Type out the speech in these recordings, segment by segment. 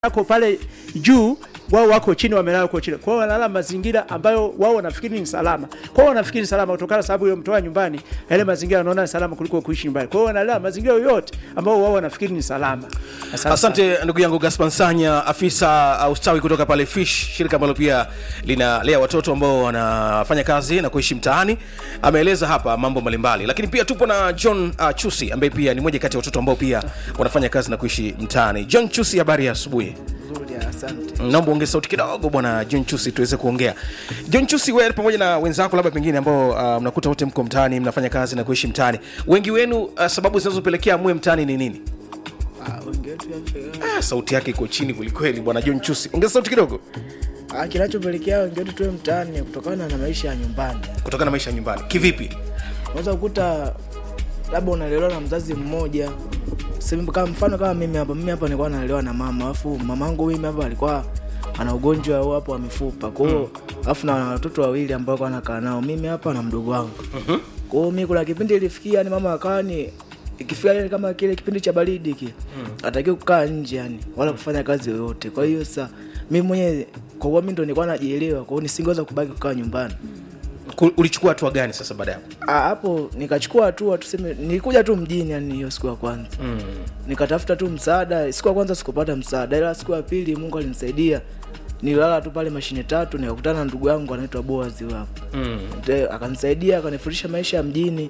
wako pale juu wao wako chini wamelala huko chini. Kwa hiyo wanalala mazingira ambayo wao wanafikiri ni salama. Kwa hiyo wanafikiri ni salama kutokana na sababu yomtoa nyumbani, yale mazingira wanaona ni salama kuliko kuishi nyumbani. Kwa hiyo wanalala mazingira yoyote ambayo wao wanafikiri ni salama. Asante. Asante ndugu yangu Gaspar Nsanya, afisa uh, ustawi kutoka pale Fish, shirika ambalo pia linalea watoto ambao wanafanya kazi na kuishi mtaani. Ameeleza hapa mambo mbalimbali, lakini pia tupo na John uh, Chusi ambaye pia ni mmoja kati ya watoto ambao pia wanafanya kazi na kuishi mtaani. John Chusi, habari ya asubuhi. Nzuri, asante. naomba ongeze sauti kidogo bwana John Chusi tuweze kuongea. John Chusi, wewe pamoja na wenzako labda pengine ambao uh, mnakuta wote mko mtaani mnafanya kazi na kuishi mtaani, wengi wenu uh, sababu zinazopelekea muwe mtaani ni nini? Ah, wengi wetu ya- Ah, sauti yake iko chini kwelikweli bwana John Chusi, ongeza sauti kidogo. Ah, kinachopelekea wengi wetu tuwe mtaani ni kutokana na maisha ya nyumbani. Kutokana na maisha ya nyumbani kivipi? Unaweza kukuta labda unalelewa na mzazi mmoja Sema kama mfano kama mimi hapa, mimi hapa nilikuwa nalelewa na mama, alafu mamangu mimi hapa alikuwa ana ugonjwa huu hapo wa mifupa. Kwa hiyo alafu na watoto wawili ambao alikuwa anakaa nao, mimi hapa na mdogo wangu. Kwa hiyo mimi kuna kipindi ilifikia yani mama akawa ni ikifika ile kama kile kipindi cha baridi kile atakiwa kukaa nje yani wala kufanya kazi yoyote. Kwa hiyo sasa mimi mwenyewe kwa kuwa mimi ndo nilikuwa najielewa, kwa hiyo nisingeweza kubaki kukaa nyumbani. Ku- Ulichukua hatua gani sasa baada ya hapo? Ah, hapo nikachukua hatua tuseme, nilikuja tu mjini yani hiyo siku ya kwanza Mm. nikatafuta tu msaada. Siku ya kwanza sikupata msaada, ila siku ya pili Mungu alinisaidia. Nililala tu pale mashine tatu, nikakutana na ndugu yangu anaitwa Boaz huyo hapo, Mm. Nde- akanisaidia akanifundisha maisha ya mjini,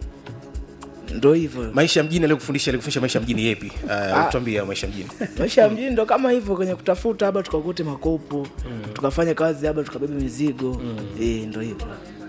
ndo hivyo Maisha ya mjini alikufundisha alikufundisha maisha ya mjini yepi? Uh, tuambie maisha ya mjini. maisha ya mjini ndo kama hivyo, kwenye kutafuta haba tukakute makopo tukafanya kazi haba tukabeba mizigo eh, ndo hivyo.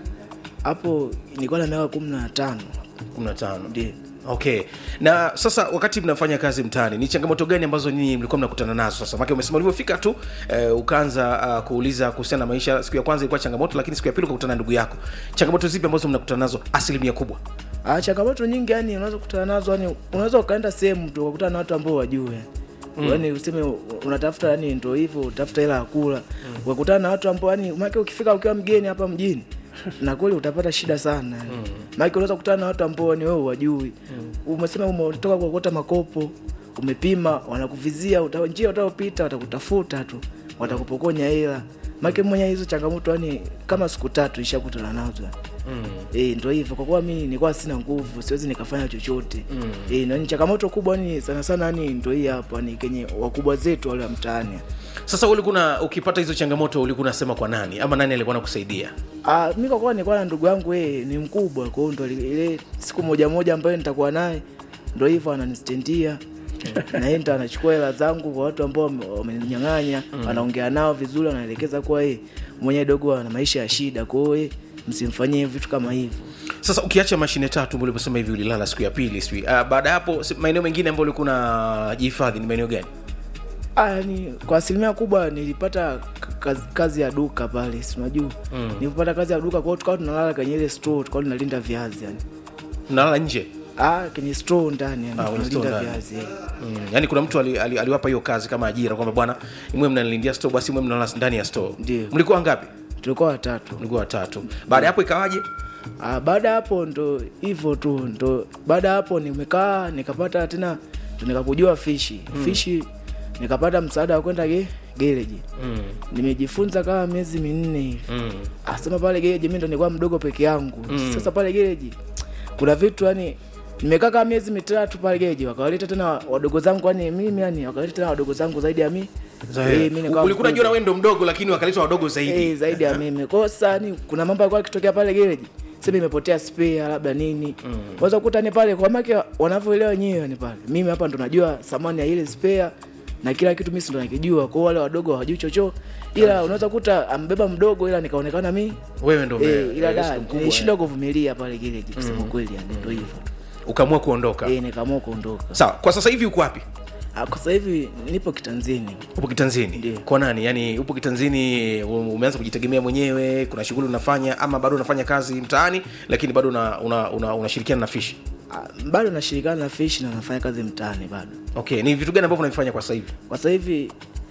Hapo nilikuwa na miaka kumi na tano 15. ndio Okay. Na sasa wakati mnafanya kazi mtaani, ni changamoto gani ambazo nyinyi mlikuwa mnakutana nazo sasa? Maana umesema ulivyofika tu eh, ukaanza uh, kuuliza kuhusiana na maisha. Siku ya kwanza ilikuwa changamoto, lakini siku ya pili ukakutana na ndugu yako. Changamoto zipi ambazo mnakutana nazo asilimia kubwa? Ah, changamoto nyingi yani unaweza kukutana nazo yani unaweza ukaenda sehemu tu ukakutana na watu ambao wajue mm. yani useme unatafuta yani ndo hivyo utafuta hela ya kula mm. ukakutana na watu ambao yani maana ukifika ukiwa mgeni hapa mjini na kweli utapata shida sana yani. mm. maana unaweza kukutana na watu ambao ni wewe wajui mm. umesema umetoka kuokota makopo umepima wanakuvizia uta, njia utayopita watakutafuta tu watakupokonya hela maana mwenye hizo changamoto yani kama siku tatu ishakutana nazo Mm. Eh, ndo hivyo kwa kuwa mimi nilikuwa sina nguvu, siwezi nikafanya chochote. Mm. Eh, na ni changamoto kubwa ni sana sana ni ndo hii hapa ni kenye wakubwa zetu wale wa mtaani. Sasa ulikuwa ukipata hizo changamoto ulikuwa unasema kwa nani ama nani alikuwa anakusaidia? Ah, mimi kwa kuwa nilikuwa na ndugu yangu yeye ni mkubwa, kwa hiyo ndo ile- ile siku moja moja ambayo nitakuwa naye ndo hivyo ananistendia na yeye ndo anachukua hela zangu kwa watu ambao wame- wameninyang'anya, anaongea nao vizuri, anaelekeza kuwa yeye mwenye dogo ana maisha ya shida, kwa hiyo yeye msimfanyie vitu kama hivyo. Sasa ukiacha mashine tatu ambayo uliposema hivi ulilala siku ya pili sijui. Uh, baada ya hapo si- maeneo mengine ambayo ulikuwa unajihifadhi ni maeneo gani? Ah, yani kwa asilimia kubwa nilipata k- kazi, kazi ya duka pale, si unajua Mm. nilipata kazi ya duka, kwa hiyo tukawa tunalala kwenye ile store, tukawa tunalinda viazi yani. Unalala nje? Ah, kwenye store ndani yani Ah, kwenye store tunalinda ndani. viazi. eh. Mm. Yaani kuna mtu ali, ali, aliwapa hiyo kazi kama ajira kwamba bwana, mwe mnanilindia store basi mwe mnalala ndani ya store. Ndio. Mlikuwa ngapi? Tulikuwa watatu. Mlikuwa watatu. Baada ya hapo ikawaje? Ah, baada ya hapo ndo hivyo tu, ndo baada ya hapo nimekaa nikapata tena ndo nikakujua fishi fishi, nikapata msaada wa kwenda ge, gereji. Mm. Nimejifunza kama miezi minne hivi. Mm. asema pale gereji mi ndo nilikuwa mdogo peke yangu mm. sasa pale gereji kuna vitu yani nimekaa kama miezi mitatu pale gereji wakawaleta tena wadogo zangu yani mimi yani wakawaleta tena wadogo zangu zaidi ya mi Zahiri. Eh, mi nikawa ulikuwa unajua na mkubwa. wewe ndo mdogo lakini wakaleta wadogo zaidi. Eh, zaidi ya mimi kwa hiyo sasa yani kuna mambo yalikuwa yakitokea pale gereji sema imepotea spare labda nini mm. waweza kukuta ni pale kwa make wanavyoelewa wenyewe ni pale mimi hapa ndo najua thamani ya ile spare na kila kitu mimi si ndo nakijua kwa hiyo wale wadogo hawajui chocho ila unaweza kuta ambeba mdogo ila nikaonekana mi Wewe ndo ume- Eh, ila eh, da mkubwa, nilishindwa kuvumilia pale gereji kusema kweli yani ndo hivyo eh. Ukaamua kuondoka. eh nikaamua kuondoka Sawa, kwa sasa hivi uko wapi? Ah, kwa sasa hivi nipo kitanzini Upo kitanzini? Ndio. Kwa nani? Yaani upo kitanzini u- umeanza kujitegemea mwenyewe, kuna shughuli unafanya ama bado unafanya kazi mtaani lakini bado una, una, una, unashirikiana na fishi? Ah, bado nashirikana na fish na nafanya kazi mtaani bado Okay, ni vitu gani ambavyo unavifanya kwa sasa hivi? kwa sasa hivi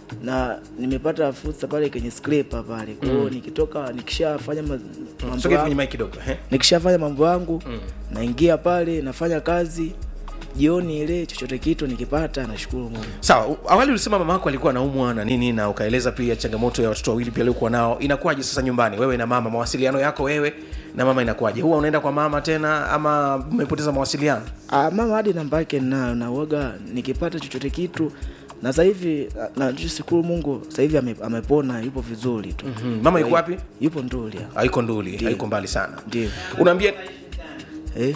na nimepata fursa pale kwenye scraper pale kwa hiyo nikitoka nikishafanya ma- mambo Sogea kwenye yangu mic kidogo. Eh? nikishafanya mambo yangu naingia pale nafanya kazi jioni ile chochote kitu nikipata nashukuru mungu sawa u- awali ulisema mama yako alikuwa anaumwa na nini na ukaeleza pia changamoto ya watoto wawili pia aliokuwa nao inakuwaje sasa nyumbani wewe na mama mawasiliano yako wewe na mama inakuwaje huwa unaenda kwa mama tena ama mmepoteza mawasiliano Ah, mama hadi namba yake ninayo na uoga nikipata chochote kitu na sasa hivi ah, na shukuru mungu sasa hivi ame, amepona yupo vizuri tu mm. mama yuko wapi yupo nduli hapa. haiko nduli haiko mbali sana Ndio. unaambia eh?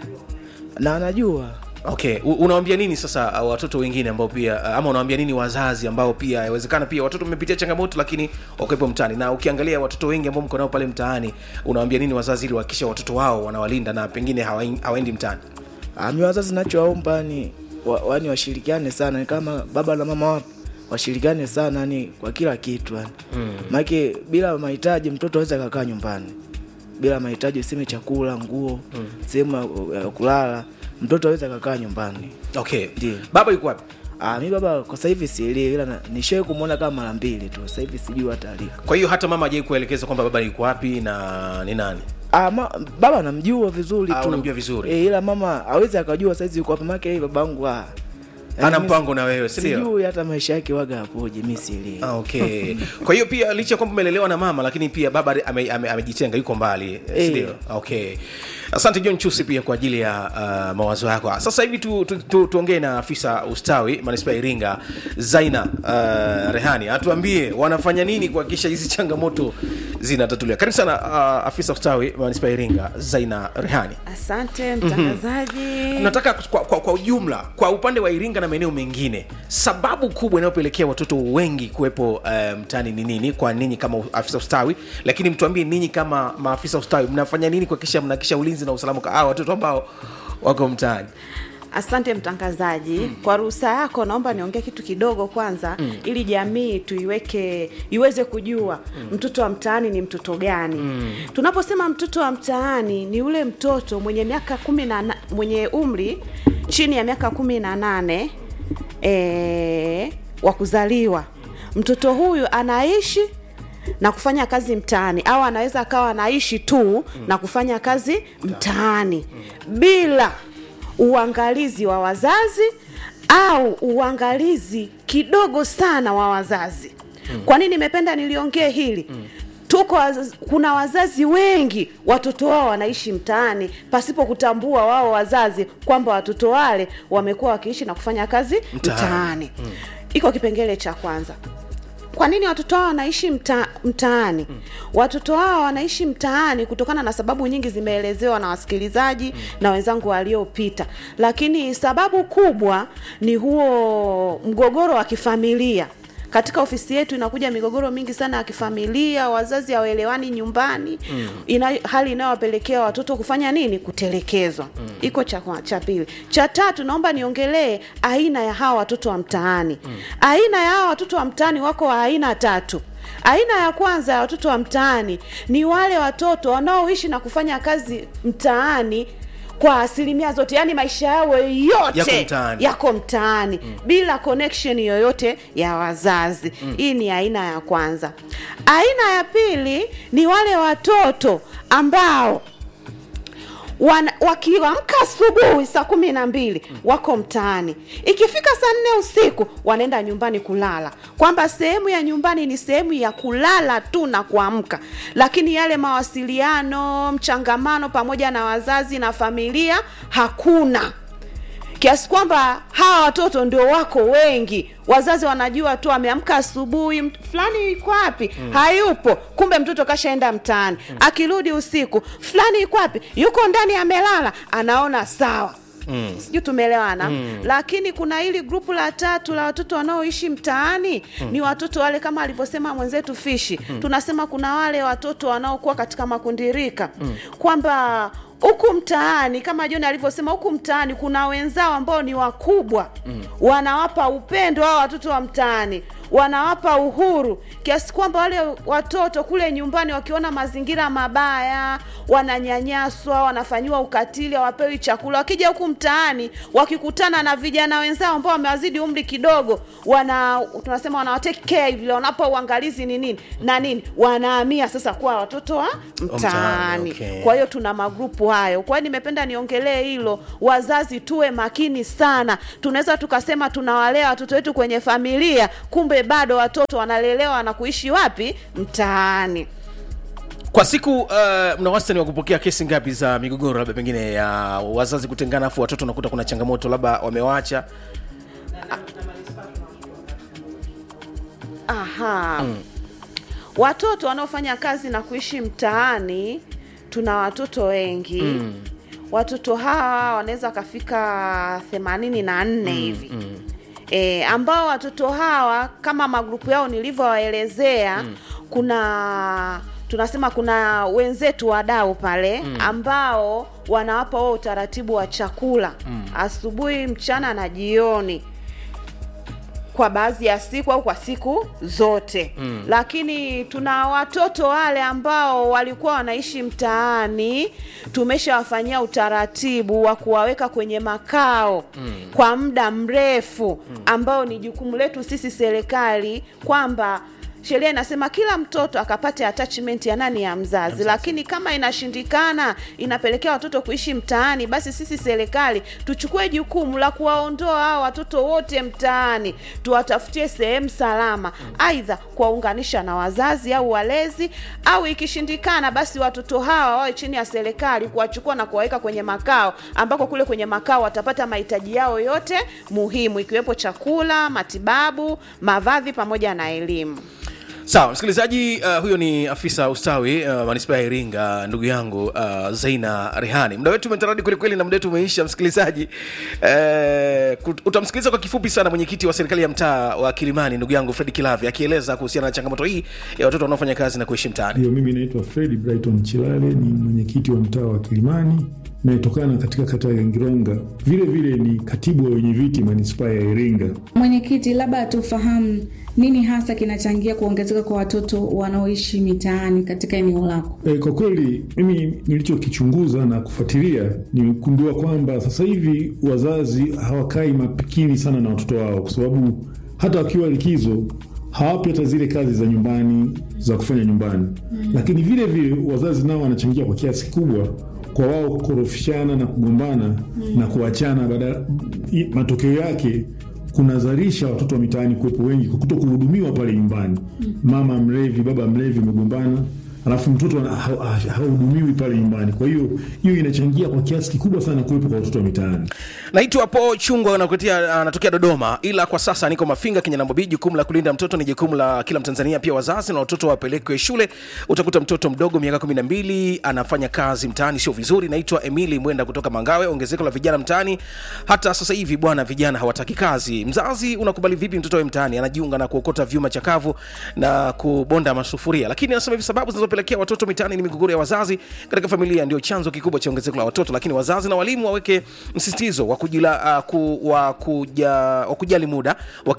na anajua okay U- unawambia nini sasa uh, watoto wengine ambao pia uh, ama unawambia nini wazazi ambao pia yawezekana pia watoto mmepitia changamoto lakini wakiwepo mtaani na ukiangalia watoto wengi ambao mko nao pale mtaani unawambia nini wazazi ili wahakikisha watoto wao wanawalinda na pengine hawain- hawaendi mtaani Ah, mi wazazi nachowaomba ni wa, wani washirikiane sana ni kama baba na mama wapo washirikiane sana ni kwa kila kitu yani mm. maake bila mahitaji mtoto aweza kakaa nyumbani bila mahitaji useme chakula nguo mm. sehemu ya- ya kulala mtoto aweza kakaa nyumbani okay Ndio. baba yuko wapi Ah, mi baba kwa sasa hivi sielewi ila na- nishawai kumwona kama mara mbili tu sasa hivi sijui hata aliko kwa hiyo hata mama ajai kuelekeza kwamba baba yuko wapi na ni nani Ah, ma, baba namjua vizuri Ah, tu unamjua vizuri. e, ila mama awezi akajua saizi yuko wapi make hii babangu ah. ana Yaani mi mpango na wewe sindio sijui hata maisha yake waga apoje mi sielewi Ah, okay kwa hiyo pia licha ya kwamba umelelewa na mama lakini pia baba amejitenga ame, amejitenga yuko mbali eh, Eh. sindio okay asante john chusi pia kwa ajili ya uh, mawazo yako sasa hivi tuongee tu, tu, tuongee na afisa ustawi manispaa ya iringa zaina uh, rehani atuambie wanafanya nini kuhakikisha hizi changamoto zinatatuliwa karibu sana uh, afisa ustawi manispaa ya iringa zaina rehani asante mtangazaji nataka kwa, kwa, kwa ujumla kwa upande wa iringa na maeneo mengine sababu kubwa inayopelekea watoto wengi kuwepo uh, mtaani ni nini kwa ninyi kama afisa ustawi lakini mtuambie ninyi kama maafisa ustawi mnafanya nini kuhakikisha mnahakikisha ulinzi na usalama kwa hawa watoto ambao wako mtaani asante mtangazaji mm. kwa ruhusa yako naomba niongee kitu kidogo kwanza mm. ili jamii tuiweke iweze kujua mm. mtoto wa mtaani ni mtoto gani mm. tunaposema mtoto wa mtaani ni ule mtoto mwenye miaka kumi na na- mwenye umri chini ya miaka kumi na nane e, wa kuzaliwa mtoto huyu anaishi na kufanya kazi mtaani au anaweza akawa anaishi tu mm. na kufanya kazi mtaani bila uangalizi wa wazazi au uangalizi kidogo sana wa wazazi mm. kwa nini nimependa niliongee hili mm tuko waz- kuna wazazi wengi watoto wao wanaishi mtaani pasipo kutambua wao wazazi kwamba watoto wale wamekuwa wakiishi na kufanya kazi Mtaani. mtaani mm. iko kipengele cha kwanza kwa nini watoto hao wanaishi mta, mtaani mm. watoto hao wanaishi mtaani kutokana na sababu nyingi zimeelezewa na wasikilizaji mm. na wenzangu waliopita lakini sababu kubwa ni huo mgogoro wa kifamilia katika ofisi yetu inakuja migogoro mingi sana ya kifamilia wazazi hawaelewani nyumbani mm. ina, hali inayowapelekea watoto kufanya nini kutelekezwa mm. iko cha, kwa- cha pili cha tatu naomba niongelee aina ya hawa watoto wa mtaani mm. aina ya hawa watoto wa mtaani wako wa aina tatu aina ya kwanza ya watoto wa mtaani ni wale watoto wanaoishi na kufanya kazi mtaani kwa asilimia zote yaani maisha yao yote Yako mtaani. yako mtaani mm. bila connection yoyote ya wazazi mm. hii ni aina ya kwanza aina ya pili ni wale watoto ambao wana- wakiamka asubuhi saa kumi na mbili wako mtaani ikifika saa nne usiku wanaenda nyumbani kulala kwamba sehemu ya nyumbani ni sehemu ya kulala tu na kuamka lakini yale mawasiliano mchangamano pamoja na wazazi na familia hakuna kiasi kwamba hawa watoto ndio wako wengi wazazi wanajua tu ameamka asubuhi mt- fulani iko wapi mm. hayupo kumbe mtoto kashaenda mtaani mm. akirudi usiku fulani iko wapi yuko ndani amelala anaona sawa Mm. sijui tumeelewana mm. lakini kuna hili grupu la tatu la watoto wanaoishi mtaani mm. ni watoto wale kama alivyosema mwenzetu fishi mm. tunasema kuna wale watoto wanaokuwa katika makundirika mm. kwamba huku mtaani kama John alivyosema, huku mtaani kuna wenzao ambao ni wakubwa mm. wanawapa upendo hao watoto wa mtaani, wanawapa uhuru kiasi kwamba wale watoto kule nyumbani wakiona mazingira mabaya wananyanyaswa wanafanyiwa ukatili hawapewi chakula wakija huku mtaani wakikutana na vijana wenzao ambao wamewazidi umri kidogo wana tunasema wanawatake care vile wanapa uangalizi ni nini na nini wanahamia sasa kuwa watoto wa Mtaani, mtaani okay. kwa hiyo tuna magrupu hayo kwa hiyo nimependa niongelee hilo wazazi tuwe makini sana tunaweza tukasema tunawalea watoto wetu kwenye familia kumbe bado watoto wanalelewa na kuishi wapi mtaani kwa siku uh, mna wastani wa kupokea kesi ngapi za migogoro labda pengine ya wazazi kutengana afu watoto unakuta kuna changamoto labda wamewaacha aha watoto wanaofanya kazi na kuishi mtaani tuna watoto wengi mm. watoto hawa wanaweza wakafika themanini na nne hivi mm. E, ambao watoto hawa kama magrupu yao nilivyowaelezea mm. kuna tunasema kuna wenzetu wadau pale mm. ambao wanawapa wao utaratibu wa chakula mm. asubuhi mchana na jioni kwa baadhi ya siku au kwa siku zote mm. lakini tuna watoto wale ambao walikuwa wanaishi mtaani tumeshawafanyia utaratibu wa kuwaweka kwenye makao mm. kwa muda mrefu mm. ambao ni jukumu letu sisi serikali kwamba sheria inasema kila mtoto akapate attachment ya nani ya mzazi, mzazi. Lakini kama inashindikana inapelekea watoto kuishi mtaani, basi sisi serikali tuchukue jukumu la kuwaondoa hao watoto wote mtaani, tuwatafutie sehemu salama, aidha kuwaunganisha na wazazi au walezi, au ikishindikana, basi watoto hawa wawe chini ya serikali, kuwachukua na kuwaweka kwenye makao, ambako kule kwenye makao watapata mahitaji yao yote muhimu, ikiwepo chakula, matibabu, mavazi pamoja na elimu. sawa msikilizaji uh, huyo ni afisa ustawi uh, manispaa ya iringa ndugu yangu uh, zaina rehani muda wetu umetaradi kwelikweli na muda wetu umeisha msikilizaji uh, utamsikiliza kwa kifupi sana mwenyekiti wa serikali ya mtaa wa kilimani ndugu yangu fredi kilavi akieleza kuhusiana na changamoto hii ya watoto wanaofanya kazi na kuishi mtaani Ndio, mimi naitwa Fredi Brighton Chilale, ni mwenyekiti wa mtaa wa Kilimani nayetokana katika kata ya Ngironga. Vile vile ni katibu wa wenye viti manispaa ya Iringa. Mwenyekiti, labda tufahamu nini hasa kinachangia kuongezeka kwa watoto wanaoishi mitaani katika eneo lako? E, kwa kweli mimi nilichokichunguza na kufuatilia nimegundua kwamba sasa hivi wazazi hawakai makini sana na watoto wao, kwa sababu hata wakiwa likizo hawapi hata zile kazi za nyumbani za kufanya nyumbani mm. Lakini vile vile wazazi nao wanachangia kwa kiasi kikubwa kwa wao kukorofishana na kugombana mm. na kuachana, baada matokeo yake kunazalisha watoto wa mitaani kuwepo wengi kwa kuto kuhudumiwa pale nyumbani mm. Mama mlevi, baba mlevi, umegombana alafu mtoto hahudumiwi pale nyumbani. Kwa hiyo hiyo inachangia kwa kiasi kikubwa sana kuwepo kwa watoto wa mitaani. naitwa po chungwa anakuletea- anatokea dodoma ila kwa sasa niko mafinga kinyanambobi jukumu la kulinda mtoto ni jukumu la kila mtanzania pia wazazi na watoto wapelekwe shule utakuta mtoto mdogo miaka kumi na mbili anafanya kazi mtaani sio vizuri naitwa emili mwenda kutoka mangawe ongezeko la vijana mtaani hata sasa hivi bwana vijana hawataki kazi mzazi unakubali vipi mtoto we mtaani anajiunga na kuokota vyuma chakavu na kubonda masufuria lakini anasema hivi sababu zinazopelekea watoto mitaani ni migogoro ya wazazi katika familia ndio chanzo kikubwa cha ongezeko la watoto lakini wazazi na walimu waweke msisitizo wa kujila, uh, ku, wa, kuja, wa kujali muda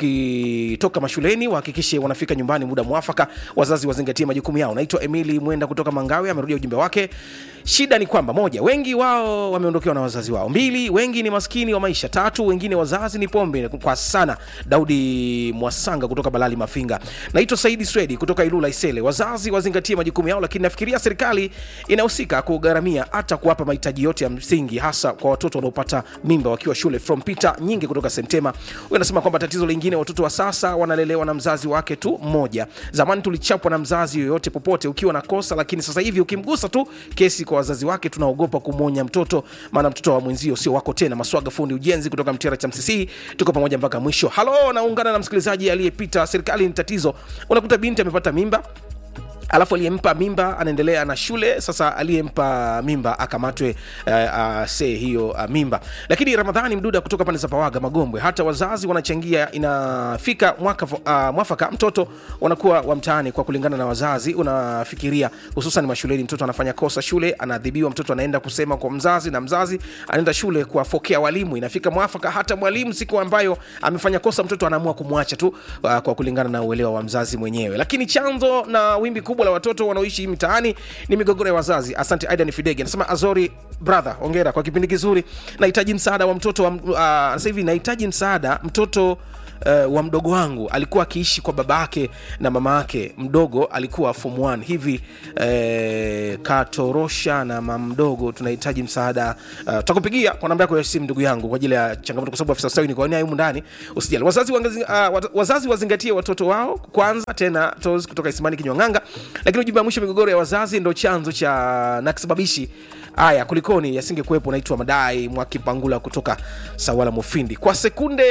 wakitoka mashuleni wahakikishe wanafika nyumbani muda mwafaka wazazi wazingatie majukumu yao naitwa emili mwenda kutoka mangawe amerudia ujumbe wake shida ni kwamba moja wengi wao wameondokewa na wazazi wao mbili wengi ni maskini wa maisha tatu wengine wazazi ni pombe kwa sana daudi mwasanga kutoka balali mafinga naitwa saidi swedi kutoka ilula isele wazazi wazingatie majukumu yao lakini nafikiria serikali inahusika kugharamia hata kuwapa mahitaji yote ya msingi hasa kwa watoto wanaopata mimba wakiwa shule from peter nyingi kutoka sentema huyu anasema kwamba tatizo lingine watoto wa sasa wanalelewa na mzazi wake tu mmoja zamani tulichapwa na mzazi yoyote popote ukiwa na kosa lakini sasa hivi ukimgusa tu kesi kwa wazazi wake tunaogopa kumwonya mtoto maana mtoto wa mwenzio sio wako tena maswaga fundi ujenzi kutoka mtera cha mcc tuko pamoja mpaka mwisho halo naungana na msikilizaji aliyepita serikali ni tatizo unakuta binti amepata mimba alafu aliyempa mimba anaendelea na shule sasa aliyempa mimba akamatwe uh, uh, see hiyo uh, mimba lakini ramadhani mduda kutoka pande za pawaga magombwe hata wazazi wanachangia inafika mwaka, uh, mwafaka mtoto wanakuwa wa mtaani kwa kulingana na wazazi unafikiria hususan mashuleni mtoto anafanya kosa shule anaadhibiwa mtoto anaenda kusema kwa mzazi na mzazi anaenda shule kuwafokea walimu inafika mwafaka hata mwalimu siku ambayo amefanya kosa mtoto anaamua kumwacha tu uh, kwa kulingana na uelewa wa mzazi mwenyewe lakini chanzo na wimbi kubwa la watoto wanaoishi mitaani ni migogoro ya wazazi asante aidan fidege anasema azori brother ongera kwa kipindi kizuri nahitaji msaada wa mtoto wa, uh, sasa hivi nahitaji msaada mtoto Uh, wa mdogo wangu alikuwa akiishi kwa baba yake na mama yake mdogo alikuwa form 1 hivi uh, katorosha na mama mdogo tunahitaji msaada uh, tutakupigia kwa namba yako ya simu ndugu yangu kwa ajili ya changamoto kwa sababu afisa ustawi ni kwa humu ndani usijali wazazi, wangazi, uh, wat- wazazi wazingatie watoto wao kwanza tena tos kutoka isimani kinywang'anga lakini ujumbe wa mwisho migogoro ya wazazi ndo chanzo cha na kisababishi haya kulikoni yasingekuwepo naitwa madai mwakipangula kutoka sawala mufindi kwa sekunde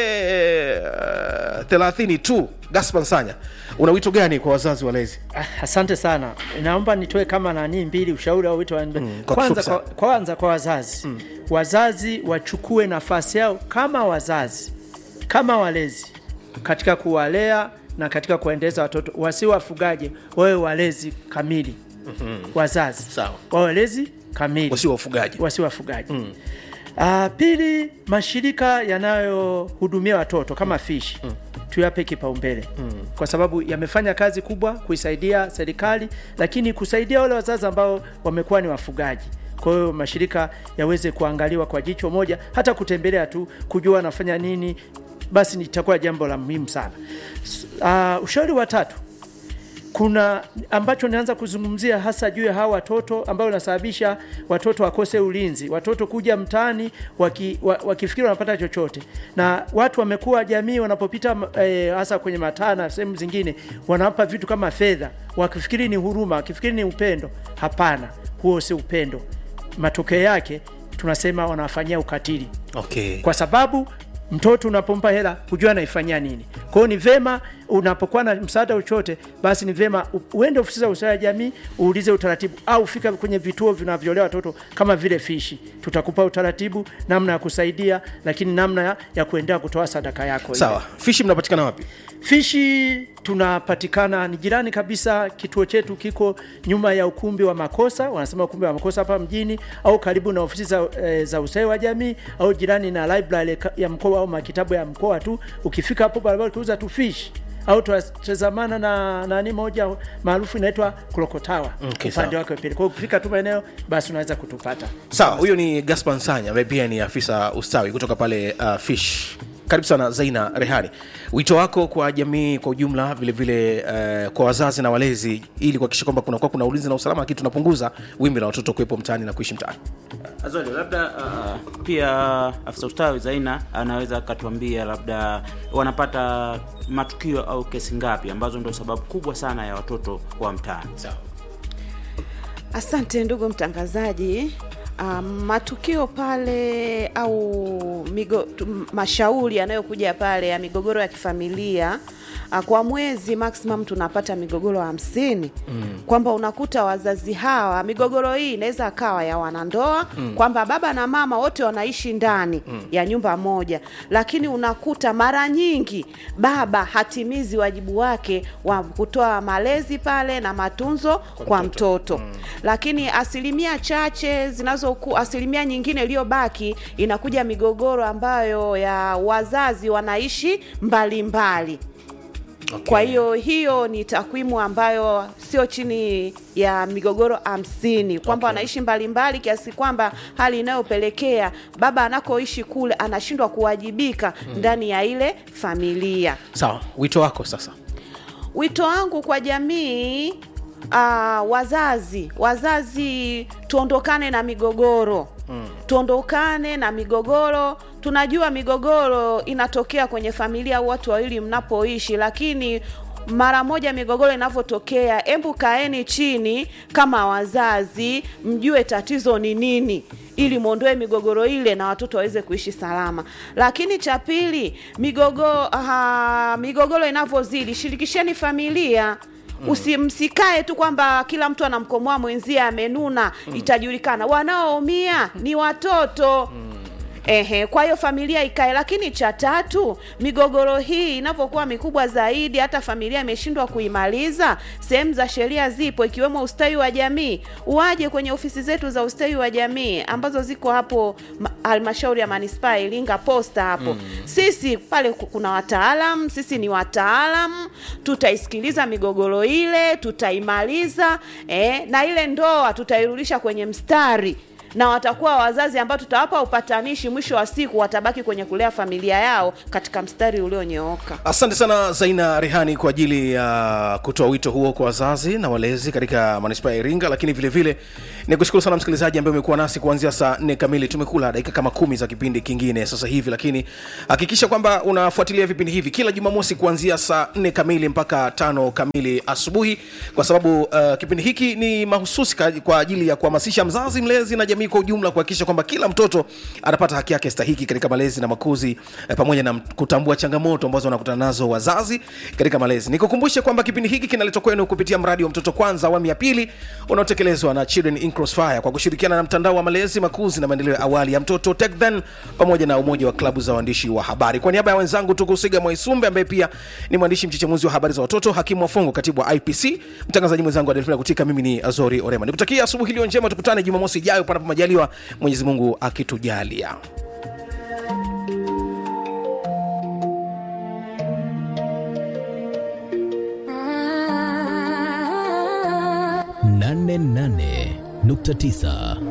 uh, 30 tu gaspar nsanya una wito gani kwa wazazi walezi Ah, asante sana naomba nitoe kama nani mbili ushauri au wito wa Mm, kwa kwanza, kifupi kwa, kwanza kwa wazazi mm. wazazi wachukue nafasi yao kama wazazi kama walezi katika kuwalea na katika kuwaendeleza watoto wasi wafugaji wawe walezi kamili mm-hmm. wazazi Sawa. wawe walezi kamili wasio wafugaji wasi wafugaji mm. Uh, pili mashirika yanayohudumia watoto kama fish mm. tuyape kipaumbele mm. kwa sababu yamefanya kazi kubwa kuisaidia serikali lakini kusaidia wale wazazi ambao wamekuwa ni wafugaji kwa hiyo mashirika yaweze kuangaliwa kwa jicho moja hata kutembelea tu kujua wanafanya nini basi litakuwa jambo la muhimu sana S- uh, ushauri wa tatu kuna ambacho naanza kuzungumzia hasa juu ya hawa watoto ambayo unasababisha watoto wakose ulinzi, watoto kuja mtaani waki, wa, wakifikiri wanapata chochote, na watu wamekuwa jamii wanapopita eh, hasa kwenye mataa na sehemu zingine wanawapa vitu kama fedha, wakifikiri ni huruma, wakifikiri ni upendo. Hapana, huo si upendo. Matokeo yake tunasema wanawafanyia ukatili okay. kwa sababu mtoto unapompa hela hujua anaifanyia nini. Kwa hiyo ni vema unapokuwa na msaada chochote, basi ni vema u- uende ofisi za ustawi wa jamii uulize utaratibu, au fika kwenye vituo vinavyolea watoto kama vile fishi, tutakupa utaratibu namna ya kusaidia, lakini namna ya, ya kuendelea kutoa sadaka yako ile. sawa fishi mnapatikana wapi Fishi tunapatikana ni jirani kabisa. Kituo chetu kiko nyuma ya ukumbi wa makosa, wanasema ukumbi wa makosa hapa mjini, au karibu na ofisi za, e, za ustawi wa jamii, au jirani na library ka- ya mkoa au makitabu ya mkoa tu. Ukifika hapo barabara ukiuza tu fish au tutazamana na nani moja maarufu inaitwa Krokotawa Okay, upande sawa. wake wa pili. Kwa hiyo ukifika tu maeneo basi unaweza kutupata. sawa huyo ni gaspar nsanya ambaye pia ni afisa ustawi kutoka pale uh, fish karibu sana zaina rehani wito wako kwa jamii kwa ujumla vilevile uh, kwa wazazi na walezi ili kuhakikisha kwamba kunakuwa kuna ulinzi na usalama lakini tunapunguza wimbi la watoto kuwepo mtaani na kuishi mtaani Azori, labda uh, pia afisa ustawi Zaina anaweza akatuambia labda wanapata matukio au kesi ngapi ambazo ndio sababu kubwa sana ya watoto kuwa mtaani. Asante ndugu mtangazaji. Um, matukio pale au migo, tu- mashauri yanayokuja pale ya migogoro ya kifamilia uh, kwa mwezi maximum tunapata migogoro hamsini mm. kwamba unakuta wazazi hawa migogoro hii inaweza akawa ya wanandoa mm. kwamba baba na mama wote wanaishi ndani mm. ya nyumba moja, lakini unakuta mara nyingi baba hatimizi wajibu wake wa kutoa malezi pale na matunzo kwa, kwa mtoto, Mm. lakini asilimia chache zinazoku asilimia nyingine iliyobaki inakuja migogoro ambayo ya wazazi wanaishi mbalimbali mbali. okay. Kwa hiyo hiyo ni takwimu ambayo sio chini ya migogoro hamsini kwamba Okay. wanaishi mbalimbali kiasi kwamba hali inayopelekea baba anakoishi kule anashindwa kuwajibika ndani ya ile familia. sawa wito wako sasa Wito wangu kwa jamii uh, wazazi wazazi tuondokane na migogoro mm. tuondokane na migogoro tunajua migogoro inatokea kwenye familia au watu wawili mnapoishi lakini mara moja migogoro inavyotokea hebu kaeni chini kama wazazi mjue tatizo ni nini ili mwondoe migogoro ile na watoto waweze kuishi salama lakini cha pili migogo, uh, migogoro inavyozidi shirikisheni familia usimsikae tu kwamba kila mtu anamkomoa mwenzie amenuna itajulikana wanaoumia ni watoto Ehe, kwa hiyo familia ikae. Lakini cha tatu, migogoro hii inapokuwa mikubwa zaidi, hata familia imeshindwa kuimaliza, sehemu za sheria zipo, ikiwemo ustawi wa jamii. Uaje kwenye ofisi zetu za ustawi wa jamii ambazo ziko hapo ma- halmashauri ya manispaa ya Iringa posta hapo. Sisi pale ku- kuna wataalam, sisi ni wataalam, tutaisikiliza migogoro ile, tutaimaliza eh, na ile ndoa tutairudisha kwenye mstari na watakuwa wazazi ambao tutawapa upatanishi, mwisho wa siku watabaki kwenye kulea familia yao katika mstari ulionyooka. asante sana zaina rehani kwa ajili ya kutoa wito huo kwa wazazi na walezi katika manispaa ya iringa lakini vile vile ni kushukuru sana msikilizaji ambaye umekuwa nasi kuanzia saa nne kamili tumekula dakika kama kumi za kipindi kingine sasa hivi lakini hakikisha kwamba unafuatilia vipindi hivi kila jumamosi kuanzia saa nne kamili mpaka tano kamili asubuhi kwa sababu uh, kipindi hiki ni mahususi ka- kwa ajili ya kuhamasisha mzazi mlezi na jamii kwa ujumla kuhakikisha kwamba kila mtoto anapata haki yake stahiki katika malezi na makuzi eh, pamoja na m- kutambua changamoto ambazo wanakutana nazo wazazi katika malezi nikukumbushe kwamba kipindi hiki kinaletwa kwenu kupitia mradi wa mtoto kwanza awamu ya pili unaotekelezwa na children in crossfire kwa kushirikiana na mtandao wa malezi makuzi na maendeleo ya awali ya mtoto tekden pamoja na umoja wa klabu za waandishi wa habari kwa niaba ya wenzangu tukusiga mwaisumbe ambaye pia ni mwandishi mchechemuzi wa habari za watoto hakimu wafongo katibu wa ipc mtangazaji mwenzangu adelfina kutika mimi ni azori orema nikutakia asubuhi iliyo njema tukutane jumamosi ijayo panapo majaliwa mwenyezi mungu akitujalia nane nane nukta tisa